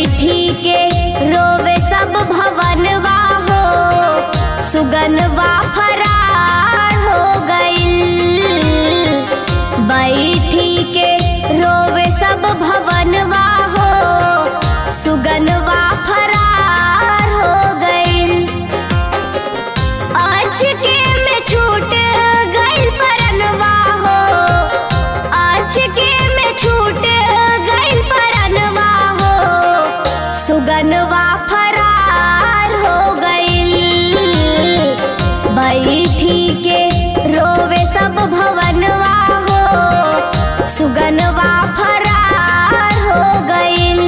बैठी के रोवे सब भवनवा हो सुगनवा फरार हो गइल बैठी के रोवे सब भवनवा हो सुगनवा फरार हो गइल अचके में छूट गइल परनवा हो अचके में छूट गइल परनवा हो सुगनवा फरार हो गइल बैठी के रोवे सब भवनवा हो सुगनवा फरार हो गइल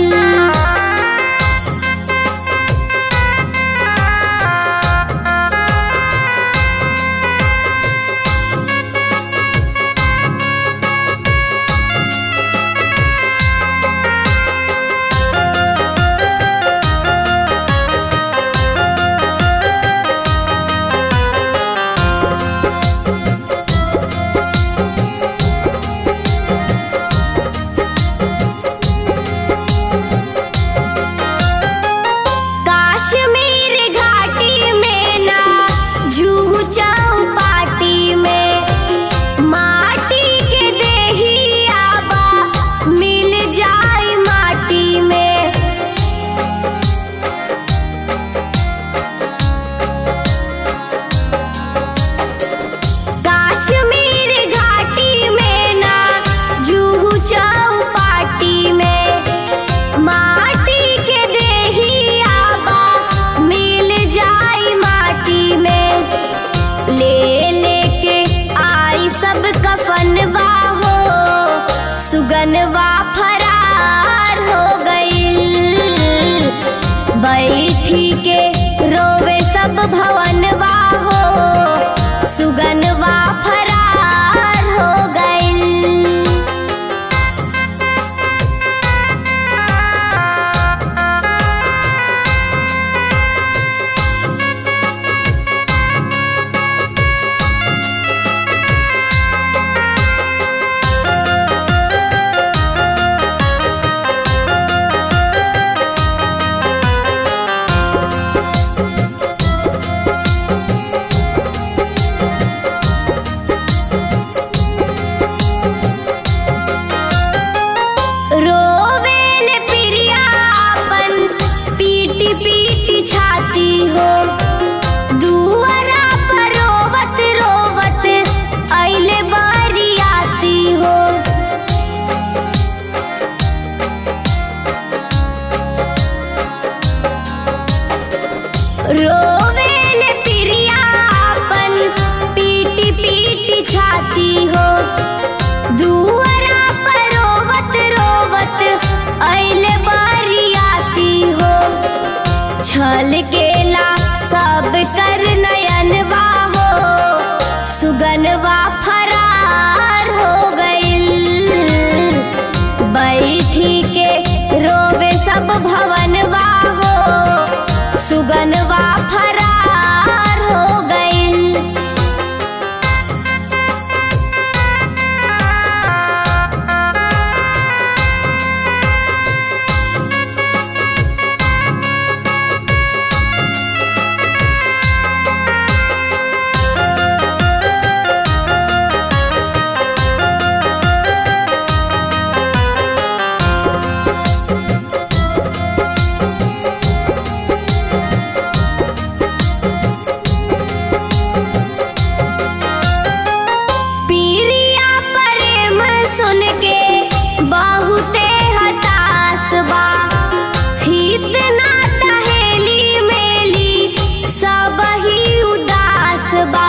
काश्मीर घाटी में ना जूहू चौपाटी में माटी के देही आबा मिल जाई माटी में काश्मीर घाटी में ना जूहू चौपाटी में माटी के देही आबा मिल जाई माटी में ले लेके आई सब कफनवा हो सुगनवा फरार हो गइल बैठी के रोवे सब भवनवा हो सुगनवा फरार हो गइल रोवेल प्रिया अपन पीटी पीटी छाती हो दुआरा पर रोवत रोवत अइले बारियाती हो रोवेल प्रिया अपन पीटी पीटी छाती हो दुआरा पर रोवत रोवत अइले बारियाती हो छल केला सब कर नयनवा हो सुगनवा फरार हो गइल बैठी के रोवे सब भवनवा हो सुगनवा फरार हो गइल पीरिया प्रेम सुन के बहुते हताश बा हित ना टहेली मेली सब ही उदास बा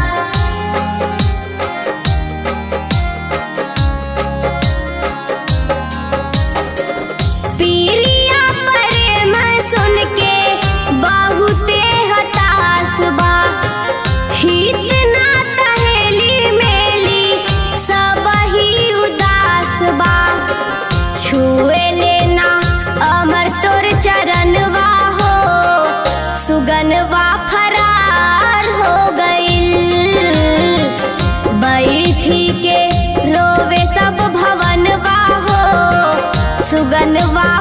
पीरिया प्रेम सुन के बहुते हताश बा हित ना टहेली मेली सब ही उदास बा छुए लेना अमर तोर चरणवा हो सुगनवा फरार हो गइल बैठी के रोवे सब भवनवा हो सुगनवा